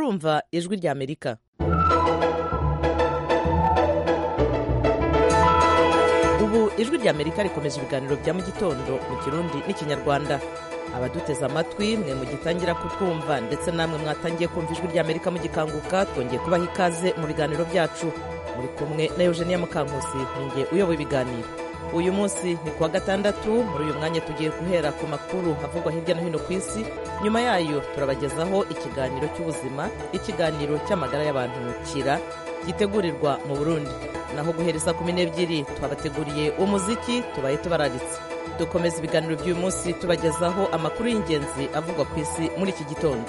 murumva ijwi rya amerika ubu ijwi rya amerika rikomeje ibiganiro bya mu gitondo mu kirundi n'ikinyarwanda abaduteze amatwi mwe mugitangira kutwumva ndetse namwe mwatangiye kumva ijwi rya amerika mugikanguka twongeye kubaha ikaze mu biganiro byacu muri kumwe na eugenia mukankusi ninjye uyoboye ibiganiro uyu munsi ni kuwa gatandatu muri uyu mwanya tugiye guhera ku makuru havugwa hirya no hino ku isi nyuma yayo turabagezaho ikiganiro cy'ubuzima ikiganiro cy'amagara y'abantu kira gitegurirwa mu burundi naho guhereza kumi n'ebyiri twabateguriye umuziki tubaye tubararitse dukomeza ibiganiro by'uyu munsi tubagezaho amakuru y'ingenzi avugwa ku isi muri iki gitondo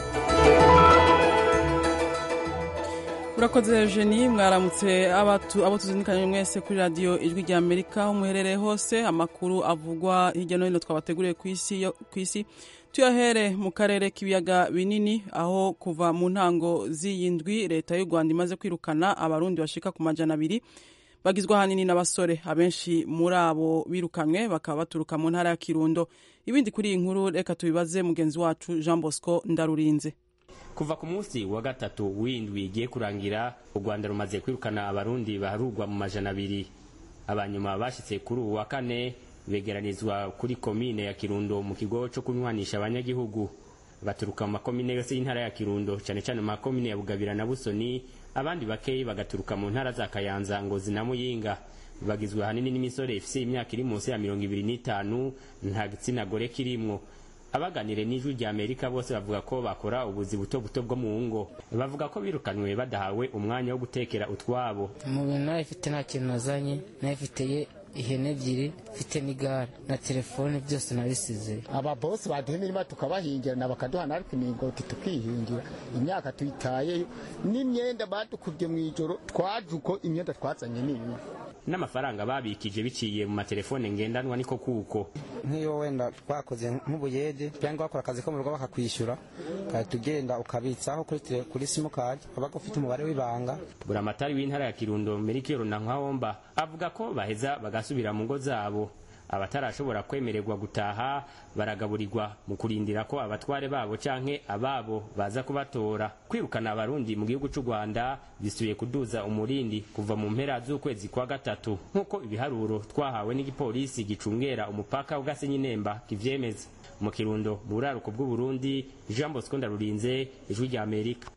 urakoze eugenie mwaramutse abo tuzindikanye mwese kuri radiyo ijwi rya amerika aho muherereye hose amakuru avugwa hirya no hino twabateguriye ku isi tuyahere mu karere k'ibiyaga binini aho kuva mu ntango z'iyi ndwi leta y'u rwanda imaze kwirukana abarundi bashika ku majana abiri bagizwe ahanini n'abasore abenshi muri abo birukanywe bakaba baturuka mu ntara ya kirundo ibindi kuri iyi nkuru reka tubibaze mugenzi wacu jean bosco ndarurinze kuva ku munsi wa gatatu w'indwi igiye kurangira u rwanda rumaze kwirukana abarundi baharurwa mu majana abiri abanyuma bashyitse kuri ubu wa kane begeranizwa kuri komine ya kirundo mu kigo cyo kunywanisha abanyagihugu baturuka mu makomine yose y'intara ya kirundo cyane cyane mu makomine ya bugabira na busoni abandi bakeyi bagaturuka mu ntara za kayanza ngozi na muyinga bagizwe ahanini n'imisore ifite imyaka iri munsi ya mirongo ibiri n'itanu nta gitsina gore kirimwo abaganire n'ijwi rya amerika bose bavuga ko bakora ubuzi buto buto bwo mu ngo bavuga ko birukanwe badahawe umwanya wo gutekera utwabo mu bintu nawe ifite nta kintu nazanye nawe ifiteye ihene ebyiri mfite n'igare na telefone byose nabisize ababosi baduha imirima tukabahingira na bakaduha natwe imingoti tukihingira imyaka tuyitayeyo n'imyenda badukubye mu ijoro twaje uko imyenda twazanye n'iyi n'amafaranga babikije biciye mu matelefone ngendanwa niko kuko nk'iyo wenda twakoze nk'ubuyede cyangwa wakora akazi ko mu rugo bakakwishyura ugahita ugenda ukabitsaho kuri kuri simukadi waba ufite umubare w'ibanga buramatari w'intara ya kirundo merikiyoro na nkwahomba avuga ko baheza bagasubira mu ngo zabo abatarashobora kwemererwa gutaha baragaburirwa mu kurindira ko abatware babo canke ababo baza kubatora kwirukana abarundi mu gihugu c'u rwanda bisubiye kuduza umurindi kuva mu mpera z'ukwezi kwa gatatu nk'uko ibiharuro twahawe n'igipolisi gicungera umupaka w'gasenyi nemba kivyemeza mu kirundo mu buraruko bw'uburundi jean bosco ndarurinze ijwi rya amerika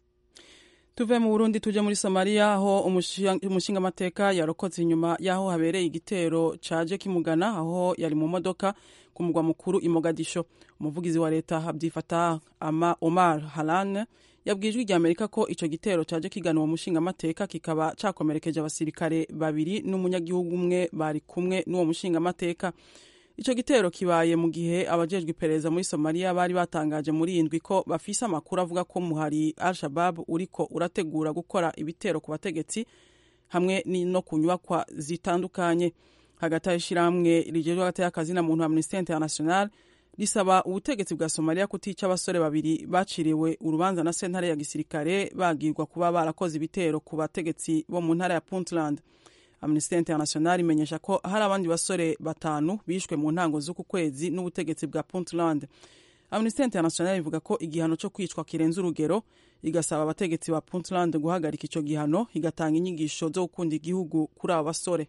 tuve mu burundi tuje muri somaliya aho umushingamateka yarokotse inyuma y'aho habereye igitero caje kimugana aho yari mu modoka ku mugwa mukuru i mogadisho umuvugizi wa leta abdifata ama omar halan yabwiye ijwi rya amerika ko ico gitero caje kigana uwo mushingamateka kikaba cakomerekeje abasirikare babiri n'umunyagihugu umwe bari kumwe n'uwo mushingamateka ico gitero kibaye mu gihe abajejwe iperereza muri somaliya bari batangaje muri iyi ndwi ko bafise amakuru avuga ko muhari al shabab uriko urategura gukora ibitero ku bategetsi hamwe no ku nyubakwa zitandukanye hagati y'ishirahamwe rijejwe hagati y'akazi na muntu amnesty international risaba ubutegetsi bwa somaliya kutica abasore babiri baciriwe urubanza na sentare ya gisirikare bagirwa kuba barakoze ibitero ku bategetsi bo mu ntara ya puntland amnesty international imenyesha ko hari abandi basore batanu bishwe mu ntango z'uku kwezi n'ubutegetsi bwa puntland amnesty international ivuga ko igihano cyo kwicwa kirenze urugero igasaba abategetsi ba puntland guhagarika icyo gihano igatanga inyigisho zo gukunda igihugu kuri abo basore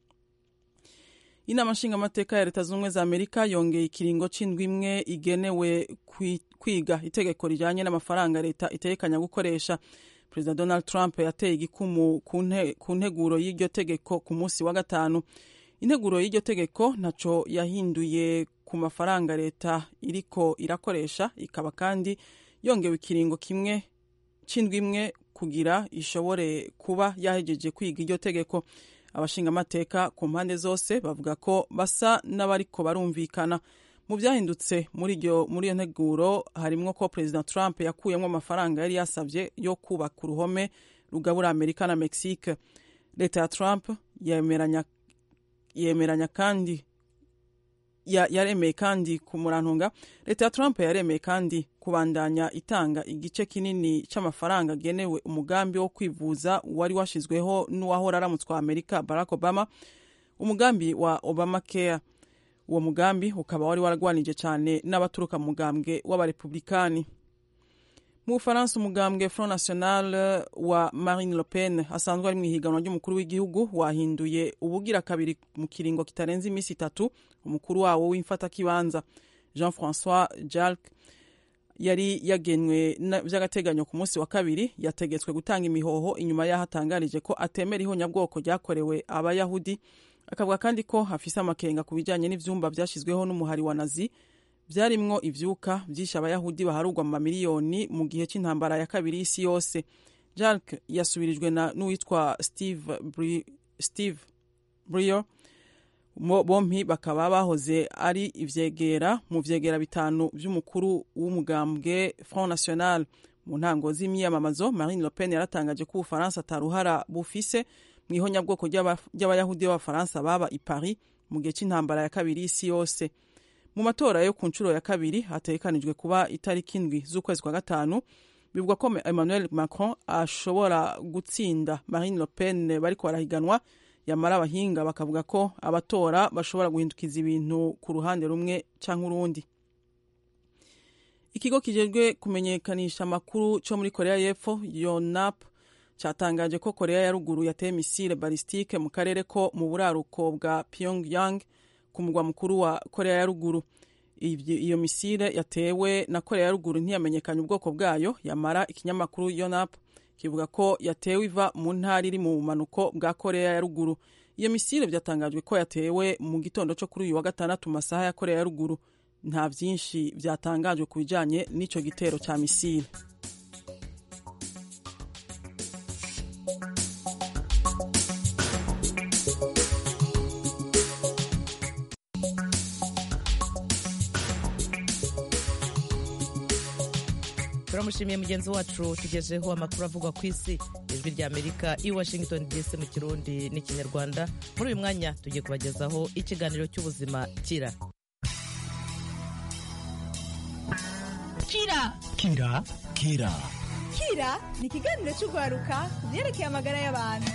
inama nshingamateka ya leta zunze ubumwe za amerika yongeye ikiringo c'indwi imwe igenewe kwiga itegeko rijanye n'amafaranga leta itegekanya gukoresha perezida donald trump yateye igikumu ku nteguro y'iryo tegeko ku munsi wa gatanu integuro y'iryo tegeko ntaco yahinduye ku mafaranga leta iriko irakoresha ikaba kandi yongewe ikiringo kimwe c'indwi imwe kugira ishobore kuba yahejeje kwiga iryo tegeko abashingamateka ku mpande zose bavuga ko basa n'abariko barumvikana mu byahindutse muri iyo nteguro harimwo ko perezida trump yakuyemo amafaranga yari yasabye yo kubaka uruhome rugabura amerika na mexique leta ya trump yemeranya, yemeranya kandi yaremeye kandi ku murantunga leta ya trump yaremeye kandi kubandanya itanga igice kinini cy'amafaranga agenewe umugambi wo kwivuza wari washyizweho n'uwahora aramutswa amerika barack obama umugambi wa obama care uwo mugambi ukaba wari waragwanije cyane n'abaturuka mu mugambwe w'abarepublikani mu bufaransa umugambwe front national wa marine le pen asanzwe ari mu ihiganwa ry'umukuru w'igihugu wahinduye ubugira kabiri mu kiringo kitarenze iminsi itatu umukuru wawo w'imfatakibanza jean francois jalc yari yagenwe by'agateganyo ku munsi wa kabiri yategetswe gutanga imihoho inyuma y'aho atangarije ko atemera ihonyabwoko ryakorewe abayahudi akavuga kandi ko afise amakenga ku bijyanye n'ivyumba byashyizweho n'umuhari wa nazi byarimwo ivyuka byishe abayahudi baharugwa mu mamiliyoni mu gihe cy'intambara ya kabiri y'isi yose jark yasubirijwe n'uwitwa steve, Bri steve brier bompi bakaba bahoze ari ivyegera mu vyegera bitanu vy'umukuru w'umugambwe front national mu ntango z'imyiyamamazo marine le pen yaratangaje ko ubufaransa ataruhara bufise mu ihonyabwoko ry'abayahudi b'abafaransa baba i paris mu gihe cy'intambara ya kabiri y'isi yose mu matora yo ku nshuro ya kabiri hategekanijwe kuba itariki indwi z'ukwezi kwa gatanu bivugwa ko emmanuel macron ashobora gutsinda marine le pen bariko barahiganwa yamara abahinga bakavuga ko abatora bashobora guhindukiza ibintu ku ruhande rumwe cyangwa urundi ikigo kijejwe kumenyekanisha amakuru cyo muri korea y'epfo yonap cyatangaje ko korea ya ruguru yateye misile balistike mu karere ko mu buraruko bwa pyongyang ku mugwa mukuru wa korea ya ruguru iyo misile yatewe na korea ya ruguru ntiyamenyekanye ubwoko bwayo yamara ikinyamakuru yonap kivuga ko yatewe iva mu ntara iri mu bumanuko bwa korea ya ruguru iyo misile byatangajwe ko yatewe mu gitondo cyo kuri uyu wa gatandatu mu masaha ya korea ya ruguru nta byinshi byatangajwe ku bijyanye n'icyo gitero cya misile turamushimiye mugenzi wacu tugejeho amakuru avugwa ku isi ijwi rya amerika i washington dc mu kirundi n'ikinyarwanda muri uyu mwanya tugiye kubagezaho ikiganiro cy'ubuzima kira kira kira kira kira ni ikiganiro cy'urwaruka ku byerekeye amagara y'abantu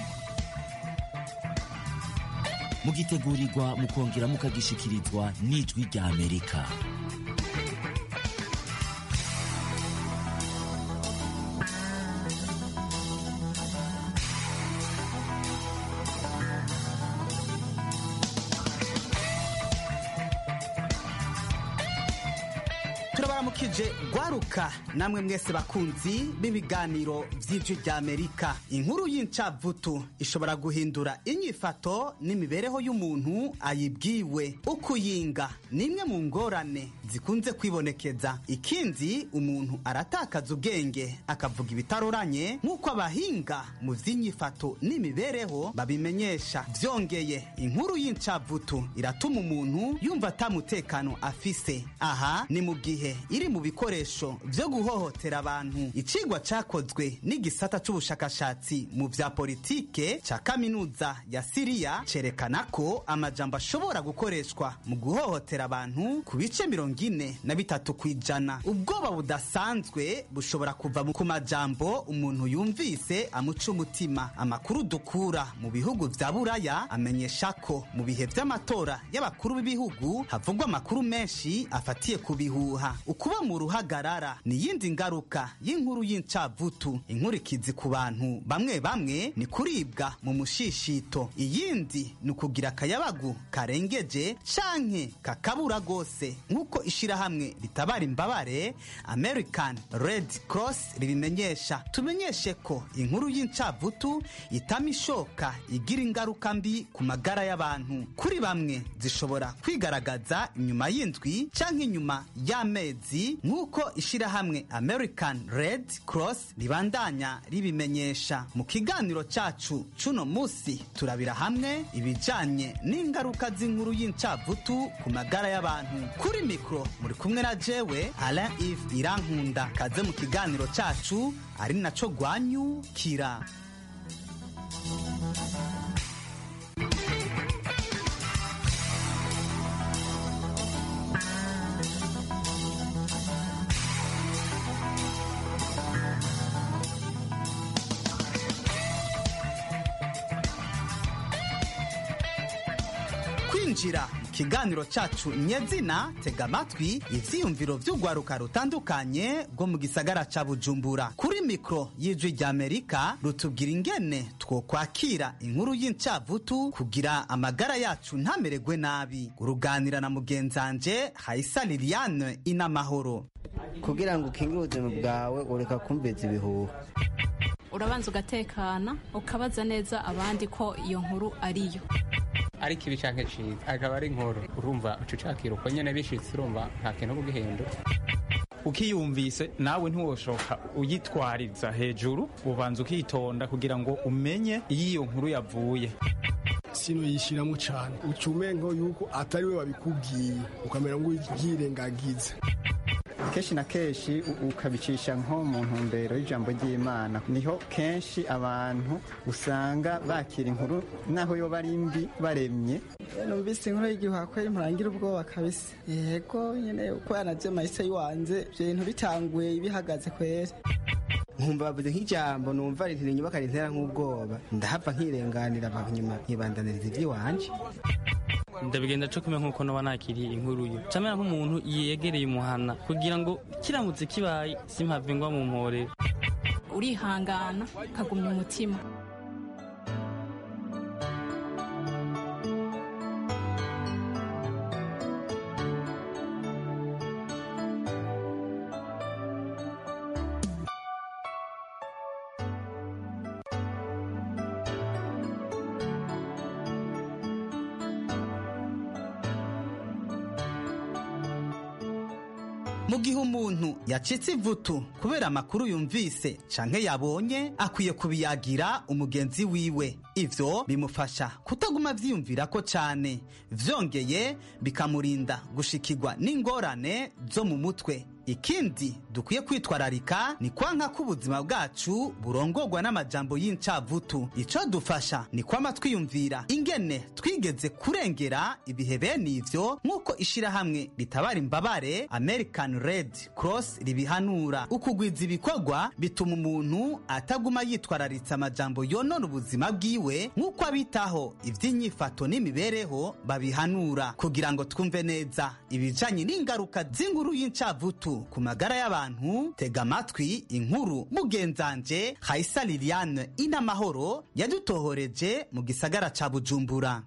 mugitegurirwa mukongera mukagishikirizwa n'ijwi rya amerika turabaramukije gwaruka namwe mwese bakunzi b'ibiganiro vy'ijwi rya amerika inkuru y'incavutu ishobora guhindura inyifato n'imibereho y'umuntu ayibwiwe ukuyinga ni imwe mu ngorane zikunze kwibonekeza ikindi umuntu aratakaza ubwenge akavuga ibitaroranye nk'uko abahinga mu vy'inyifato n'imibereho babimenyesha vyongeye inkuru y'incavutu iratuma umuntu yumva atamutekano afise aha ni mu gihe iri mu bikoresho vyo guhohotera abantu icigwa cakozwe n'igisata c'ubushakashatsi mu vya politike ca kaminuza ya siriya cerekana ko amajambo ashobora gukoreshwa mu guhohotera abantu ku bice mirongo ine na bitatu kw'ijana ubwoba budasanzwe bushobora kuva ku majambo umuntu yumvise amuca umutima amakuru dukura mu bihugu vya buraya amenyesha ko mu bihe vy'amatora y'abakuru b'ibihugu havugwa amakuru menshi afatiye ku bihuha ukuba mu ruhagarara ni iyindi ngaruka y'inkuru y'incavutu inkurikizi ku bantu bamwe bamwe ni kuribwa mu mushishito iyindi ni ukugira akayabagu karengeje canke kakabura rwose nk'uko ishirahamwe ritabara imbabare american red cross ribimenyesha tumenyeshe ko inkuru y'incavutu itama ishoka igira ingaruka mbi ku magara y'abantu kuri bamwe zishobora kwigaragaza inyuma y'indwi canke inyuma y'amezi nk'uko ishirahamwe american red cross ribandanya ribimenyesha mu kiganiro cacu cuno musi turabira hamwe ibijanye n'ingaruka z'inkuru y'incavutu ku magara y'abantu kuri mikro muri kumwe na jewe alain ive irankunda kaze mu kiganiro cacu ari naco gwanyukira kwinjira mu kiganiro cacu nyezina tega amatwi ivyiyumviro vy'urwaruka rutandukanye rwo mu gisagara ca bujumbura kuri mikro y'ijwi ry'amerika rutubwira ingene twokwakira inkuru y'incavutu kugira amagara yacu ntamererwe nabi uruganira na mugenzanje hayisa liliane inamahoro kugira ngo ukingire ubuzima bwawe ureka kumviriza ibihuha urabanza ugatekana ukabaza neza abandi ko iyo nkuru ariyo ariko ibi canke ciza akaba ari inkuru urumva uca ucakira uko nyene bishitse urumva nta kintu kugihindura ukiyumvise nawe ntiwoshoka uyitwariza hejuru ubanza ukitonda kugira ngo umenye iyo iyo nkuru yavuye sino yishiramo cyane ucumengo yuko atari we babikubwiye ukamera ngo ubyirengagiza kenshi na kenshi ukabicisha nko mu ntumbero y'ijambo ry'imana niho kenshi abantu usanga bakira inkuru naho yo bari mbi baremye numvise inkuru y'igihuha ko murangira ubwoba kabisa yego nyine uko yanavyo mahise yiwanze ivyo bintu bitanguye bihagaze kwera nkumva bavuze nk'ijambo numva ritira inyubaka rintera nk'ubwoba ndahava nkirenganira nyuma nkibandaniriza ivy'iwanje ndabigenda co kumenya nk'uko noba nakiriye inkuru yo camera nk'umuntu yegereye umuhana kugira ngo kiramutse kibaye simpave ngwa mu mporero urihangana ukagumya umutima mu gihe umuntu yacitse ivutu kubera amakuru yumvise canke yabonye akwiye kubiyagira umugenzi wiwe ivyo bimufasha kutaguma vyiyumvira ko cane vyongeye bikamurinda gushikirwa n'ingorane zo mu mutwe ikindi dukwiye kwitwararika ni kwanka ko ubuzima bwacu burongorwa n'amajambo y'incavutu ico dufasha ni kwama twiyumvira ingene twigeze kurengera ibihe bene ivyo nk'uko ishirahamwe ritabara imbabare american red cross ribihanura ukugwiza ibikorwa bituma umuntu ataguma yitwararitse amajambo yonona ubuzima bwiwe nk'uko abitaho ivy'inyifato n'imibereho babihanura kugira ngo twumve neza ibijanye n'ingaruka z'inkuru y'incavutu ku magara y'abantu tega amatwi inkuru mugenzanje hayisa liliane inamahoro yadutohoreje mu gisagara ca bujumbura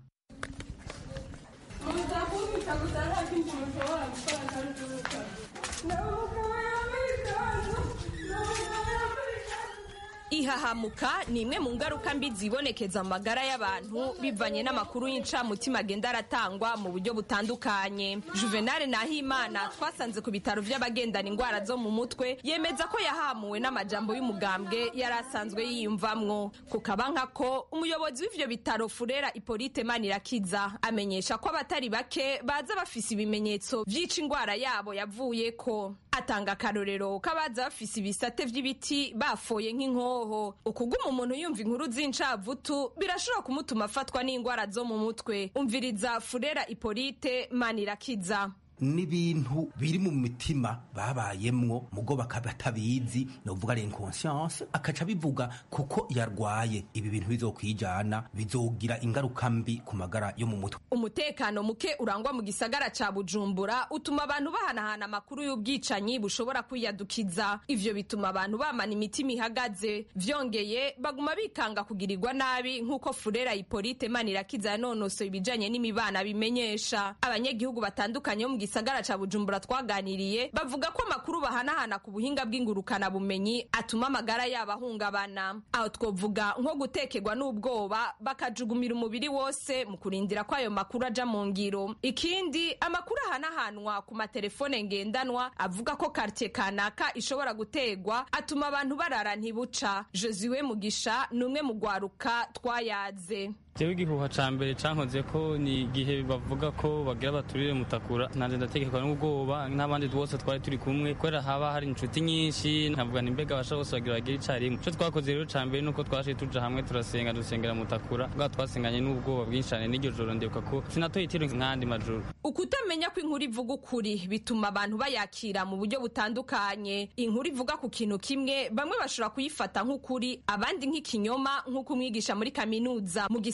ihahamuka ni imwe mu ngaruka mbi zibonekeza mu magara y'abantu bivanye n'amakuru y'incamutima agenda aratangwa mu buryo butandukanye juvenal nahimana twasanze ku bitaro by'abagendana indwara zo mu mutwe yemeza ko yahamuwe n'amajambo y'umugambwe yari asanzwe yiyumvamwo kukaba nkako umuyobozi w'ivyo bitaro furera ipolite manirakiza amenyesha ko abatari bake baza bafise ibimenyetso vy'ica indwara yabo yavuyeko atanga akarorero k'abaza bafise ibisate vy'ibiti bafoye nk'inkoho ukuguma umuntu yumva inkuru z'incavutu birashobora kumutuma afatwa n'indwara zo mu mutwe umviriza furera ipolite manirakiza n'ibintu biri mu mitima babayemwo mugo bakaba batabizi novuga ari inconscience akaca bivuga kuko yarwaye ibi bintu bizokwijana bizogira ingaruka mbi ku magara yo mu mutwe umutekano muke urangwa mu gisagara ca bujumbura utuma abantu bahanahana amakuru y'ubwicanyi bushobora kwiyadukiza ivyo bituma abantu bamana imitima ihagaze vyongeye baguma bikanga kugirirwa nabi nk'uko furera ipolite manirakiza yanonosoye ibijanye n'imibana bimenyesha abanyagihugu batandukanye bo mu gisagara ca bujumbura twaganiriye bavuga ko amakuru bahanahana ku buhinga bw'ingurukana bumenyi atuma amagara yabo ahungabana aho twovuga nko gutekerwa n'ubwoba bakajugumira umubiri wose mu kurindira ko ayo makuru aja mu ngiro ikindi amakuru ahanahanwa ku matelefone ngendanwa avuga ko kartie kanaka ishobora gutegwa atuma abantu barara ntibuca josiwe mugisha ni umwe mu rwaruka twayaze jewe igihuha ca mbere cankoze ko ni igihe bavuga ko bagira baturire mutakura nanje ndategekwa n'ubwoba n'abandi bose twari turi kumwe kubera haba hari inshuti nyinshi nkavuga ni mbega abasha bose bagira bagire icarimwe ico twakoze rero ca mbere nuko twashe tuja hamwe turasenga dusengera mutakura bwa twasenganye n'ubwoba bwinshi cane n'iryo joro ndibuka ko sinatoye itiro nk'andi majoro ukutamenya ko inkuru ivuga ukuri bituma abantu bayakira mu buryo butandukanye inkuru ivuga ku kintu kimwe bamwe bashobora kuyifata nk'ukuri abandi nk'ikinyoma nk'uko umwigisha muri kaminuza mu gisa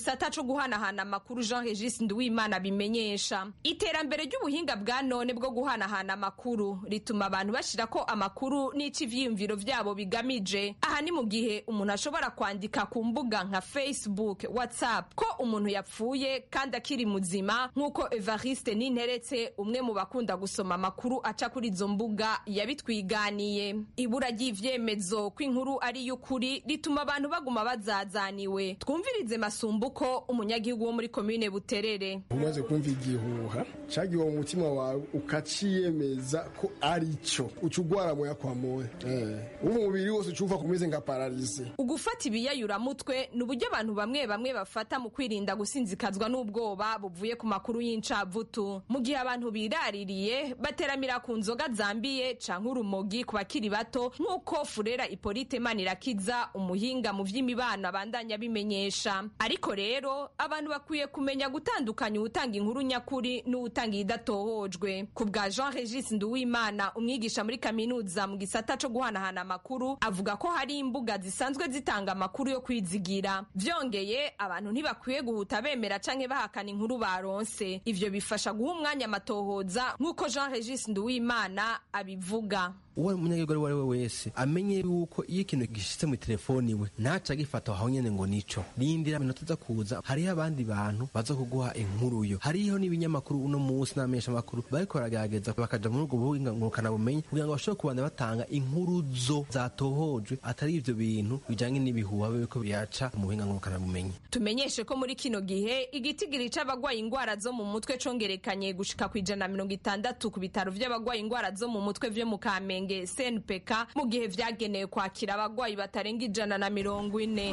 gisata co guhanahana amakuru jean regis nduwimana bimenyesha iterambere ry'ubuhinga bwa none bwo guhanahana amakuru rituma abantu bashira ko amakuru n'ico ivyiyumviro vyabo bigamije aha ni mu gihe umuntu ashobora kwandika ku mbuga nka facebook whatsapp ko umuntu yapfuye kandi akiri muzima nk'uko evariste ninteretse umwe mu bakunda gusoma amakuru aca kuri izo mbuga yabitwiganiye ibura ry'ivyemezo ko inkuru ari y'ukuri rituma abantu baguma bazazaniwe twumvirize masumbuko umunyagihugu wo muri komine buterere umaze kumva igihuha cagiwe mu mutima wawe ukaciyemeza ko ari cyo uca ugwara moya kwa moya umubiri wose ucumva kumeze nka paralize ugufata ibiyayuramutwe ni uburyo abantu bamwe bamwe bafata mu kwirinda gusinzikazwa n'ubwoba buvuye ku makuru y'incavutu mu gihe abantu biraririye bateramira ku nzoga zambiye canke urumogi ku bakiri bato nk'uko furera ipolite manirakiza umuhinga mu vy'imibano abandanya bimenyesha ariko rero abantu bakwiye kumenya gutandukanya uwutanga inkuru nyakuri n'uwutanga iyidatohojwe ku bwa jean regis nduwimana umwigisha muri kaminuza mu gisata co guhanahana amakuru avuga ko hari imbuga zisanzwe zitanga amakuru yo kwizigira vyongeye abantu ntibakwiye guhuta bemera canke bahakana inkuru baronse ivyo bifasha guha umwanya amatohoza nk'uko jean regis nduwimana abivuga uwo munyagihugu uwo ari we wese amenye yuko iyo ikintu gishitse mu telefoni we ntaca agifata aho nyene ngo nico rindira iminota iza kuza hariho abandi bantu baza kuguha inkuru yo hariho n'ibinyamakuru uno munsi n'amenyesha amakuru bariko baragerageza bakaja muri ubwo buhinga ngurukana bumenyi kugira ngo bashobore kubanda batanga inkuru zo zatohojwe atari ivyo bintu bijanye n'ibihuha biriko biraca mu buhinga ngurukana bumenyi tumenyeshe ko muri kino gihe igitigiri c'abagwaye ingwara zo mu mutwe congerekanye gushika ku ijana na mirongo itandatu ku bitaro vy'abagwaye ingwara zo mu mutwe vyo mu kamenge snpk mu gihe vyagenewe kwakira abagwayi batarenga ijana na mirongo ine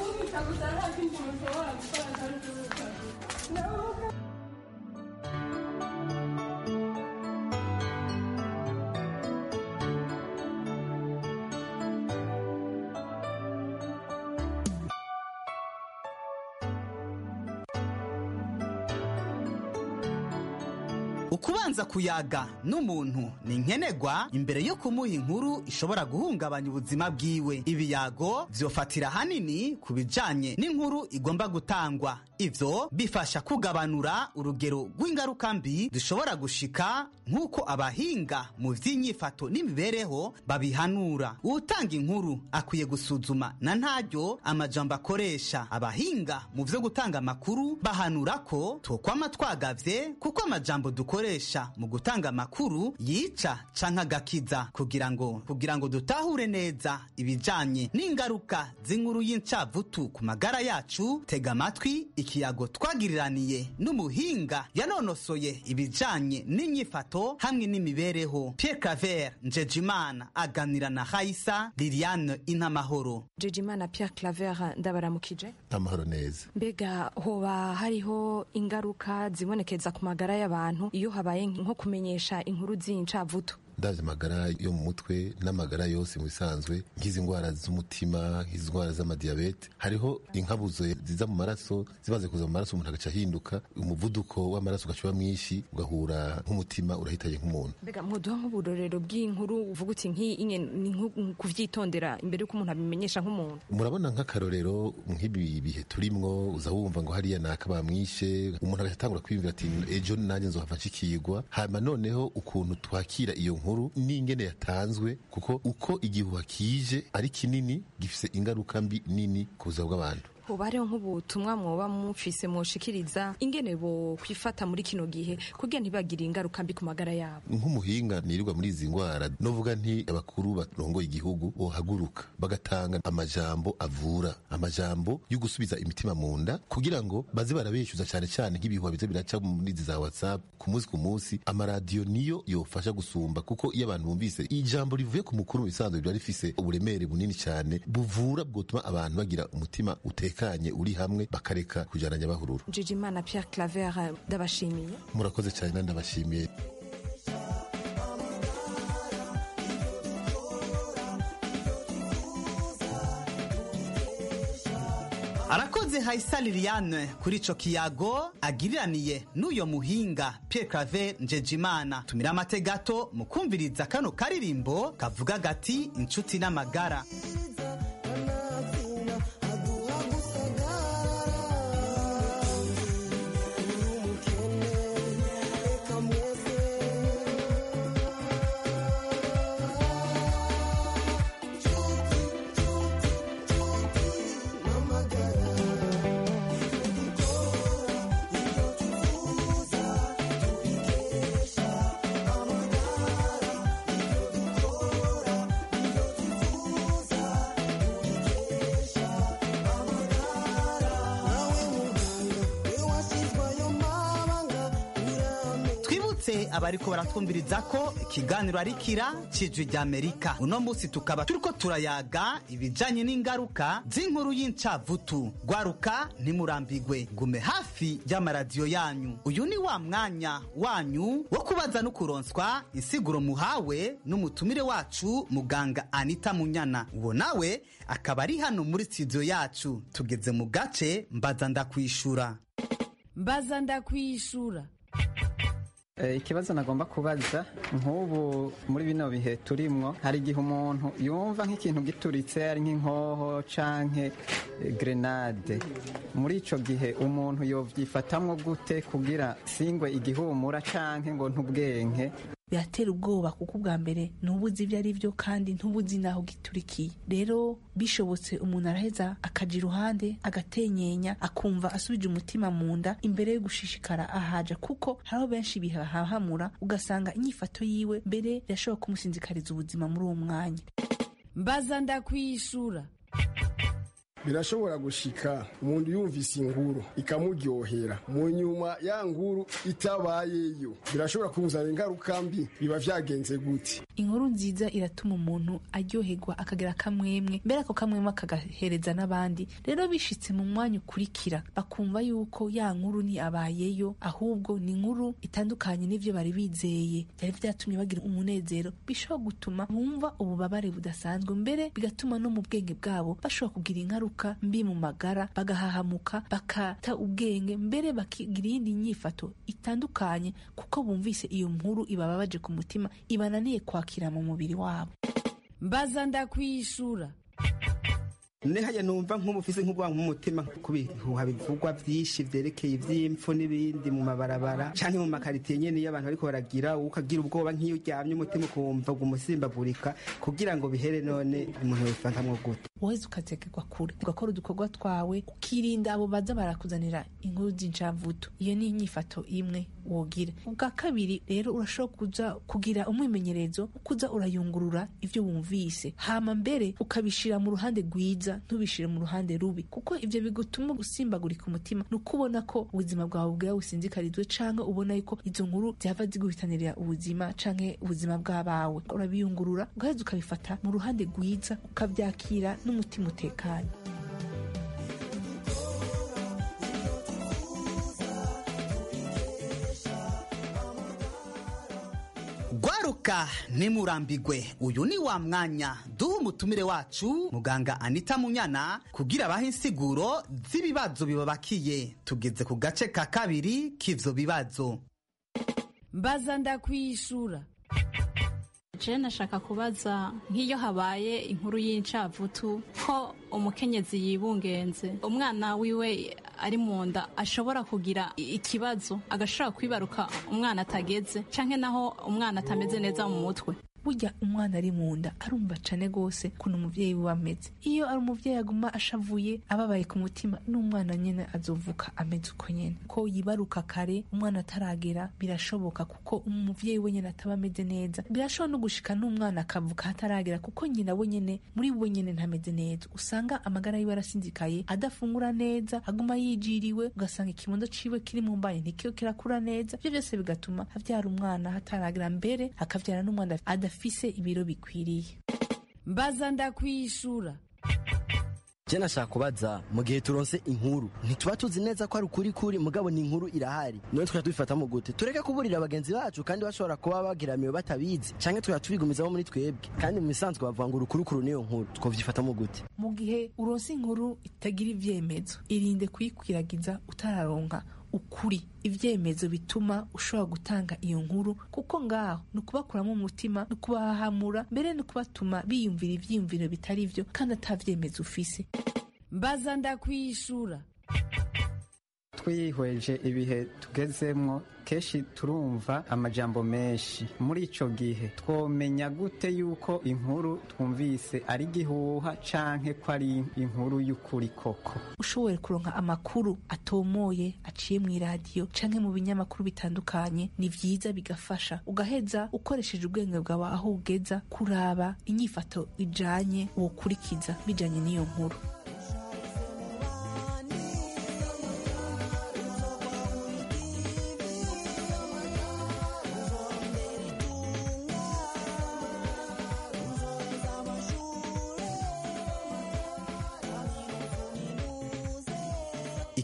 ukubanza kuyaga n'umuntu ni nkenerwa imbere yo kumuha inkuru ishobora guhungabanya ubuzima bwiwe ibiyago vyofatira hanini ku bijanye n'inkuru igomba gutangwa ivyo bifasha kugabanura urugero rw'ingaruka mbi zishobora gushika nk'uko abahinga mu vy'inyifato n'imibereho babihanura uwutanga inkuru akwiye gusuzuma na ntaryo amajambo akoresha abahinga mu vyo gutanga amakuru bahanura ko twokwama twagavye kuko amajambo dukoresha mu gutanga amakuru yica canke agakiza kugira ngo kugira ngo dutahure neza ibijanye n'ingaruka z'inkuru y'incavutu ku magara yacu tega amatwi ikiyago twagiriraniye n'umuhinga yanonosoye ibijanye n'inyifato hamwe n'imibereho Pierre Claver Njejimana aganira na Haisa Liliane Inamahoro Njejimana Pierre Claver ndabaramukije amahoro neza mbega hoba hariho ingaruka zibonekeza ku magara y'abantu iyo habaye nko kumenyesha inkuru z'incavutu ndavye amagara yo mu mutwe n'amagara yose mu bisanzwe nk'izi ndwara z'umutima nk'izi ndwara z'amadiyabete hariho inkabuzo ziza mu maraso zimaze kuza mu maraso umuntu agaca ahinduka umuvuduko w'amaraso ugaca mwinshi ugahura nk'umutima urahitaye nk'umuntu mbega mwoduha nk'uburorero bw'inkuru uvuga uti nk'iyi ni nko kuvyitondera imbere y'uko umuntu abimenyesha nk'umuntu murabona nk'akarorero nk'ibi bihe turimwo uza wumva ngo hariya naka bamwishe umuntu agaca atangura kwiyumvira ati ejo nanjye nzohava nshikirwa hanyuma noneho ukuntu twakira iyo nkuru n'ingene yatanzwe kuko uko igihuha kije ari kinini gifise ingaruka mbi nini ku buzima bw'abantu hoba hariho nk'ubutumwa mwoba mufise mwoshikiriza ingene bo kwifata muri kino gihe kugira ntibagire ingaruka mbi ku magara yabo nk'umuhinga nirirwa muri izi ndwara novuga nti abakuru barongoye igihugu bohaguruka bagatanga amajambo avura amajambo yo gusubiza imitima mu nda kugira ngo baze barabeshyuza cyane cyane nk'ibihuha biza biraca muri izi za whatsapp ku munsi ku munsi amaradiyo niyo yofasha gusumba kuko iyo abantu bumvise ijambo rivuye ku mukuru mu bisanzwe biba rifise uburemere bunini cyane buvura bwotuma abantu bagira umutima utekanye uri hamwe bakareka kujananya bahururu Njejimana Pierre Claver ndabashimiye murakoze cyane nandi ndabashimiye arakoze hayisa liliane kuri ico kiyago agiriraniye n'uyo muhinga Pierre Claver Njejimana tumira amate gato mu kumviriza kano karirimbo kavuga gati inshuti n'amagara twibutse abariko baratwumviriza ko ikiganiro ari kira cijwi rya amerika uno munsi tukaba turiko turayaga ibijanye n'ingaruka z'inkuru y'incavutu gwaruka ntimurambigwe gume hafi y'amaradiyo yanyu uyu ni wa mwanya wanyu wo kubaza no kuronswa insiguro muhawe n'umutumire wacu muganga anita munyana uwo nawe akaba ari hano muri studio yacu tugeze mu gace mbaza ndakwishura mbaza ndakwishura Eh, ikibazo nagomba kubaza nk'ubu muri bino bihe turimwo hari igihe umuntu yumva nk'ikintu gituritse ari nk'inkoho canke eh, grenade muri ico gihe umuntu yovyifatamwo gute kugira singwe igihumura canke ngo ntubwenke biratera ubwoba kuko ubwa mbere ntubuzi ibyo ari byo kandi ntubuzi n'aho giturikiye rero bishobotse umuntu araheza akaja iruhande agatenyenya akumva asubije umutima mu nda imbere yo gushishikara ahaja kuko hariho benshi bihahamura ugasanga inyifato yiwe mbere birashobora kumusinzikariza ubuzima muri uwo mwanya mbaza ndakwishura birashobora gushika umuntu yumvise inkuru ikamuryohera mu nyuma ya nkuru itabayeyo birashobora kumuzana ingaruka mbi biba vyagenze gute inkuru nziza iratuma umuntu aryoherwa akagira akamwemwe mbere ako kamwemwe akagahereza n'abandi rero bishitse mu mwanya ukurikira bakumva yuko ya nkuru ni abayeyo ahubwo ni inkuru itandukanye n'ivyo bari bizeye byari vyatumye bagira umunezero bishobora gutuma bumva ububabare budasanzwe mbere bigatuma no mu bwenge bwabo bashobora kugira ingaruka mbi mu magara bagahahamuka bakata ubwenge mbere bakigira iyindi nyifato itandukanye kuko bumvise iyo nkuru ibababaje ku mutima ibananiye kwakira mu mubiri wabo mbaza ndakwishura nehaya numva nk'umufise nk'ubwanwa mu mutima kubihuha bivugwa vyinshi vyerekeye ivy'impfu n'ibindi mu mabarabara canke mu makaritiye nyene iyo abantu bariko baragira ukagira ubwoba nk'iyo uryamye umutima ukumva umusimbagurika kugira ngo bihere none umuntu yobifantamwo gute woheze ukazegerwa kure ugakora udukorwa twawe ukirinda abo baza barakuzanira inkuru z'incavutu iyo ni inyifato imwe wogira ubwa kabiri rero urashobora kuza kugira umwimenyerezo wo kuza urayungurura ivyo wumvise hama mbere ukabishira mu ruhande rwiza ntubishire mu ruhande rubi kuko ivyo bigutuma usimbagurika umutima ni uko ubona ko ubuzima bwawe bwawe businzikarizwe canke ubona yuko izo nkuru vyava ziguhitanirira ubuzima canke ubuzima bw'abawe urabiyungurura ugaheza ukabifata mu ruhande rwiza ukavyakira n'umutima utekanye gwaruka nimurambigwe uyu ni wa mwanya duha umutumire wacu muganga anita munyana kugira abahe insiguro z'ibibazo bibabakiye tugeze ku gace ka kabiri k'ivyo bibazo mbaza ndakwishura je nashaka kubaza nk'iyo habaye inkuru y'incavutu ko umukenyezi yibungenze umwana wiwe ari mu nda ashobora kugira ikibazo agashobora kwibaruka umwana atageze canke naho umwana atameze neza mu mutwe burya umwana ari mu nda arumva cane gose kuntu umuvyeyi wiwe ameze iyo ari umuvyeyi aguma ashavuye ababaye ku mutima n'umwana nyene azovuka ameze uko nyene ko yibaruka kare umwana ataragera birashoboka kuko umuvyeyi we nyene ataba ameze neza birashobora no gushika n'umwana akavuka hataragera kuko nyina we nyene muri we nyene ntameze neza usanga amagara yiwe arasinzikaye adafungura neza aguma yijiriwe ugasanga ikibondo ciwe kiri mu mbanyi ntikiyo kirakura neza ivyo vyose bigatuma avyara umwana hataragera mbere akavyara n'umwana adafise ibiro bikwiriye mbaza ndakwishura je nashaka kubaza mu gihe turonse inkuru ntituba tuzi neza ko ari ukuri kuri mugabo ni inkuru irahari none twajya tubifatamo gute tureke kuburira bagenzi bacu kandi bashobora kuba bagiramiwe batabizi canke twajya tubigumizamo muri twebwe kandi mu bisanzwe bavuga ngo urukurukuru niyo nkuru twovyifatamo gute mu gihe uronse inkuru itagira ivyemezo irinde kuyikwiragiza utararonka ukuri ivyemezo bituma ushobora gutanga iyo nkuru kuko ngaho ni ukubakuramo umutima ni ukubahamura mbere ni ukubatuma biyumvira ivyiyumviro bitari vyo kandi ata vyemezo ufise mbaza ndakwishura twihweje ibihe tugezemwo kenshi turumva amajambo menshi muri ico gihe twomenya gute yuko inkuru twumvise ari gihuha canke ko ari inkuru y'ukuri koko ushoboye kuronka amakuru atomoye aciye mu iradiyo canke mu binyamakuru bitandukanye ni vyiza bigafasha ugaheza ukoresheje ubwenge bwawe aho ugeza kuraba inyifato ijanye wokurikiza bijanye n'iyo nkuru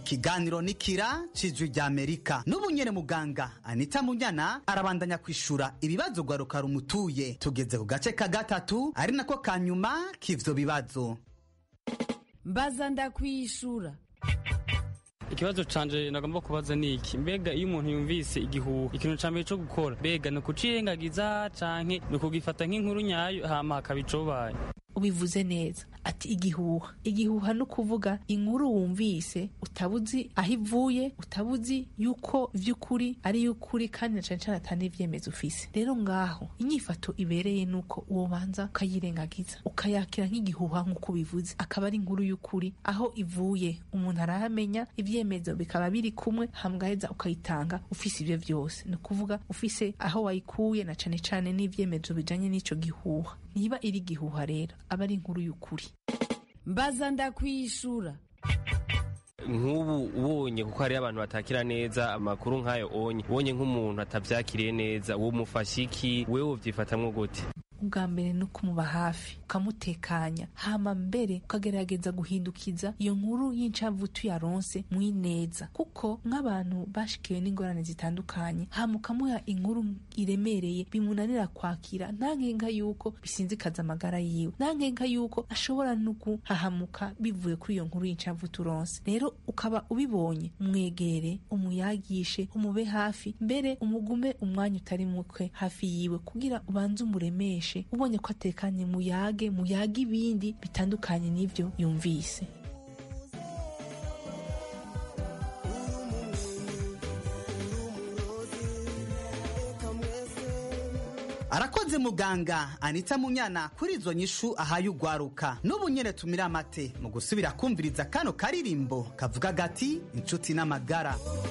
ikiganiro nikira cijwi rya amerika n'ubu nyene muganga anita munyana arabandanya kwishura ibibazo gwaruka rumutuye tugeze ku gace ka gatatu ari nako ka nyuma k'ivyo bibazo mbaza ndakwishura ikibazo canje nagomba kubaza ni iki mbega iyo umuntu yumvise igihuha ikintu ca mbere co gukora mbega ni ukucirengagiza canke ni ukugifata nk'inkuru nyayo hama hakaba icobaye ubivuze neza ati igihuha igihuha ni ukuvuga inkuru wumvise utabuzi aho ivuye utabuzi yuko vy'ukuri ari y'ukuri kandi na cane cane atari n'ivyemezo ufise rero ngaho inyifato ibereye nuko uwobanza ukayirengagiza ukayakira nk'igihuha nk'uko ubivuze akaba ari inkuru y'ukuri aho ivuye umuntu arahamenya ivyemezo bikaba biri kumwe hamgaheza ukayitanga ufise ivyo vyose ni ukuvuga ufise aho wayikuye na cane cane n'ivyemezo bijanye n'ico gihuha niba iri gihuha rero aba ari inkuru y'ukuri mbaza ndakwishura nk'ubu ubonye kuko hariyo abantu batakira neza amakuru nk'ayo onye ubonye nk'umuntu atavyakiriye neza uwo mufasha iki wewe uvyifatamwo gute ubwa mbere ni ukumuba hafi ukamutekanya hama mbere ukagerageza guhindukiza iyo nkuru y'incavutu yaronse mwineza kuko nk'abantu bashikiwe n'ingorane zitandukanye hama ukamuha inkuru iremereye bimunanira kwakira nta nkenga yuko bisinzikaza amagara yiwe nta nkenga yuko ashobora no guhahamuka bivuye kuri iyo nkuru y'incavutu uronse rero ukaba ubibonye umwegere umuyagishe umube hafi mbere umugume umwanya utari mukwe hafi yiwe kugira ubanze umuremeshe ubonye ko atekanye muyage muyage ibindi bitandukanye n'ibyo yumvise arakoze muganga anita munyana kuri izo nyishu ahaye ugwaruka n'ubu nyene tumira amate mu gusubira kumviriza kano karirimbo kavuga gati inshuti n'amagara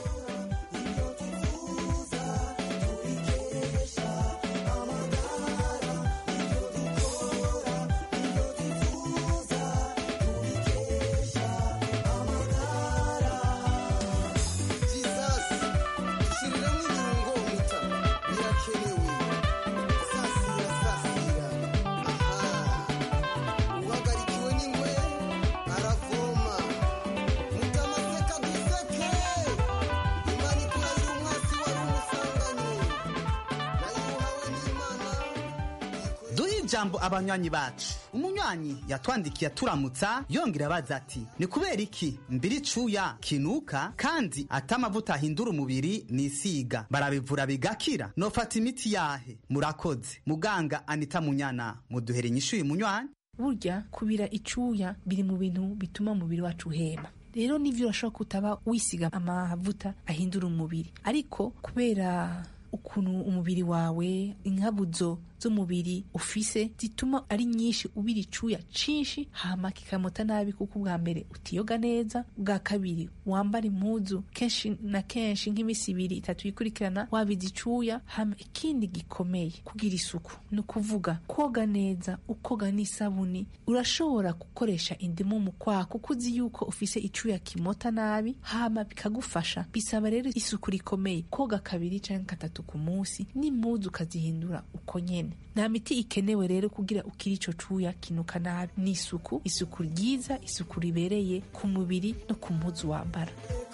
duhe ijambo abanywanyi bacu umunywanyi yatwandikiye aturamutsa yongera abaza ati ni kubera iki mbiri cuya kinuka kandi atamavuta ahindura umubiri nisiga barabivura bigakira nofata imiti yahe murakoze muganga anita munyana muduhere inyishu uyu munywanyi burya kubira icuya biri mu bintu bituma umubiri wacu uhema rero nivyo urashobora kutaba wisiga amavuta ahindura umubiri ariko kubera ukuntu umubiri wawe inkabuzo z'umubiri ufise zituma ari nyinshi ubira icuya cinshi hama kikamota nabi kuko ubwa mbere utiyoga neza ubwa kabiri wambara impuzu kenshi na kenshi nk'imisi ibiri itatu yikurikirana wabiza icuya hama ikindi gikomeye kugira isuku ni ukuvuga koga neza ukoga n'isabuni urashobora gukoresha indimu mu kwaha kuko uzi yuko ufise icuya kimota nabi hama bikagufasha bisaba rero isuku rikomeye koga kabiri canke gatatu ku munsi n'impuzu ukazihindura uko nyene nta miti ikenewe rero kugira ukiri ico cuya kinuka nabi ni isuku isuku ryiza isuku ribereye ku mubiri no ku mpuzu wambara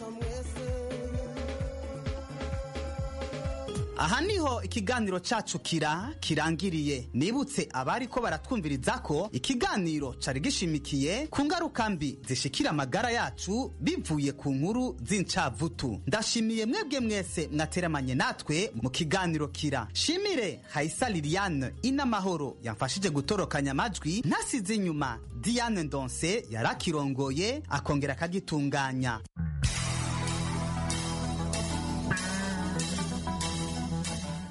aha niho ikiganiro cacu kira kirangiriye nibutse abari ko baratwumviriza ko ikiganiro cari gishimikiye ku ngaruka mbi zishikira amagara yacu bivuye ku nkuru z'incavutu ndashimiye mwebwe mwese mwateramanye natwe mu kiganiro kira shimire haisa liliane inamahoro yamfashije gutorokanya amajwi ntasize inyuma diane ndonse yarakirongoye akongera akagitunganya